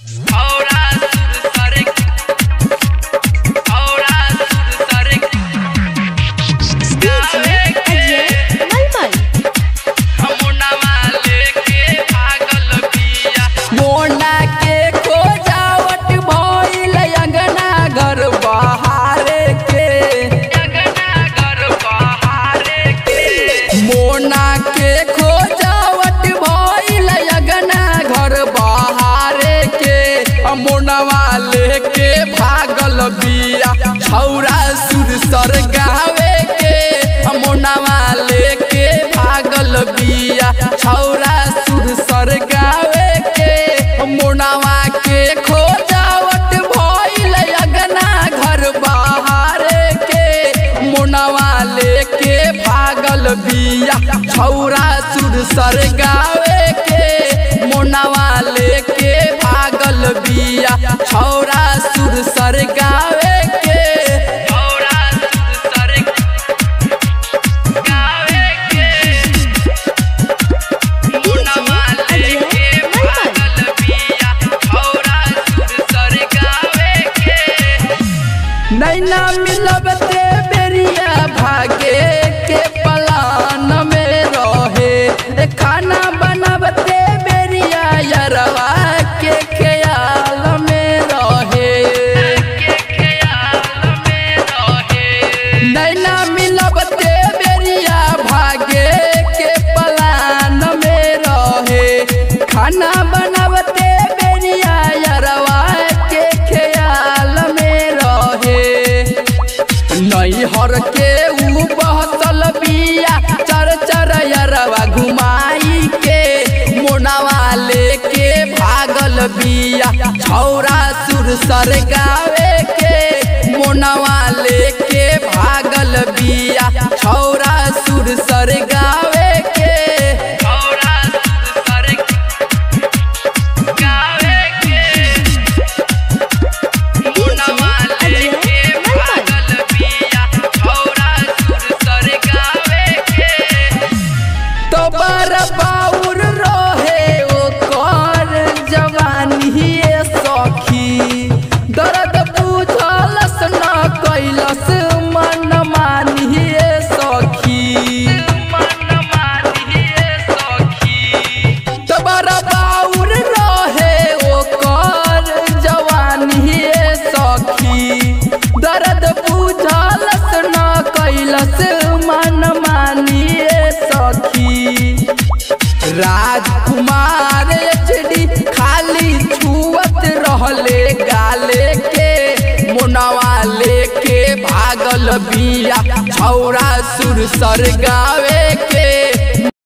औरा सुर सरे औरा सुर सरे गावे के मलमल हमुनवा लेके भागल बिया मोना के खोजावट भइल अंगना घर बहारे के अंगना घर बहारे के मोना के खोजावट भइल अंगना घर बहारे के मोनवा लेके भागल बिया छौरा सुर सर गावे के मोनवा लेके भागल बिया छौरा सुर सर गावे के मोनवा के खोजावट भइल अगना घर बहारे के मोनवा लेके भागल बिया छौरा सुर सर गावे के मोनवा लेके भागल बिया छौरा सुर सर गावे के औरा सुर सरे गावे के हमुनवा लेके भागल बिया औरा सुर सरे गावे के नैना मिलबते बेरिया भागे के पलान में रहे ए खाना बनबते बेरिया यरवा के ख्याल में रहे के ख्याल में रहे नैना मिलबते बेरिया भागे के पलान में रहे खाना बनबते बेरिया यरवा के ख्याल में रहे नैहर के ऊ बहसल बिया चर चर यरवा घुमाई के मोनावा लेके भागल बिया छौरा सुर सर गावे के मोनावा लेके भागल बिया छौरा सुर सर गावे के औरा सुर सरे गावे के हमुनवा लेके भागल बिया औरा सुर सरे गावे के तो बर बाउर रहे ओकर जवानी सखी दर्द बुझलस न कैलस मन मानिए सखी मन मानिए सखी तबर बाउर रहे ओकर जवानी सखी दर्द बुझलस न कैलस मन मानिए सखी राजकुमार एचडी खाली छुअत रहले गाले के मोनवा लेके भागल बिया छौरा सुर सर गावे के